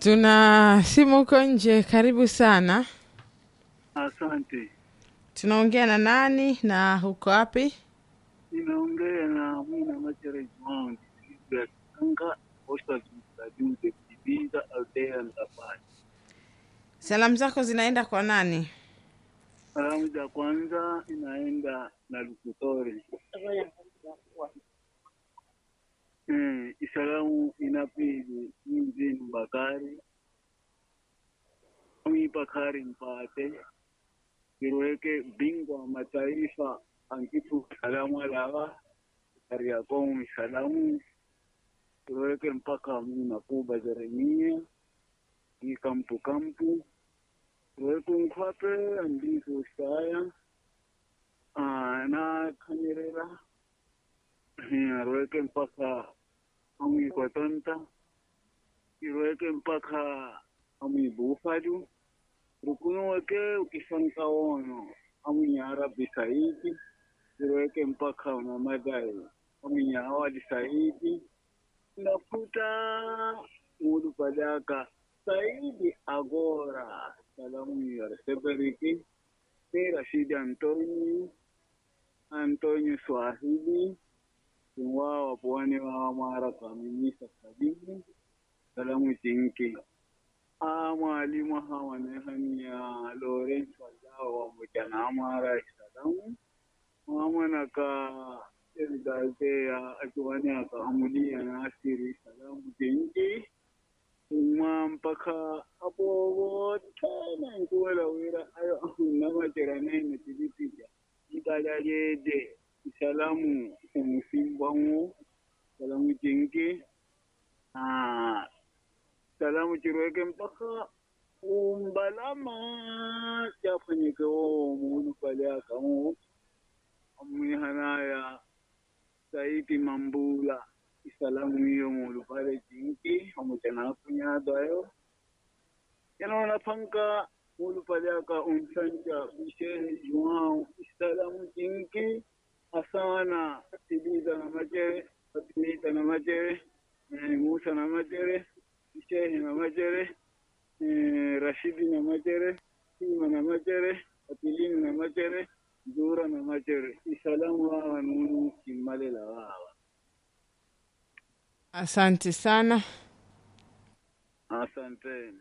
Tuna simu huko nje, karibu sana. Asante. Tunaongea na nani na uko wapi? Ninaongea na Mwina Machere Juan, distrito ya Kitanga, posta administrative Kibiza, Aldea Ndapani. Salamu zako zinaenda kwa nani? Salamu za kwanza inaenda na Lukutori. Eh, isalamu inapili Mzinu Bakari Mwi Bakari Mpate Kiruweke bingwa wa mataifa ankitu salamu alawa Kariakoo salamu Kiruweke mpaka Muna Kuba Jeremia ni kampu kampu Kiruweke nkwape andizo saya Ah, na kanyerera arweke mpaka amwikotonta irweke mpaka amwibufaju rukuno weke ukisanka wono amwinyarabi saidi irweke mpaka unamadai amwinyawadi saidi nafuta mudu padaka saidi agora salamu yarseberiki ni rashidi antonio antonio swahili wao wapuani wa mara kaminisa sabini salamu jinki a mwalimu hawa ne hanya Lawrence wazao wa mujana amara salamu mamana ka irgaze ya ajuwani aka amulia na asiri salamu jinki kuma mpaka abubuwa tana nkuwala wira ayo na majirane na tibitija ikajalede salamu umusimbangu salamu jingi ah salamu chirweke mpaka umbalama chafanyike wo mulu pale akamu amwihanaya saiti mambula isalamu hiyo mulu pale jingi amuchana kunyadayo yanaona panka mulu pale aka unsanja bishehe juao isalamu jingi asana Tiliza na Majere, Fatimita na Majere, eh, Musa na Majere, Shehe na Majere, eh, Rashidi na Majere, Sima na Majere, Fatilini na Majere, Zura na Majere. Isalamu wawa nunu kimalela wawa. Asante sana. Asanteni.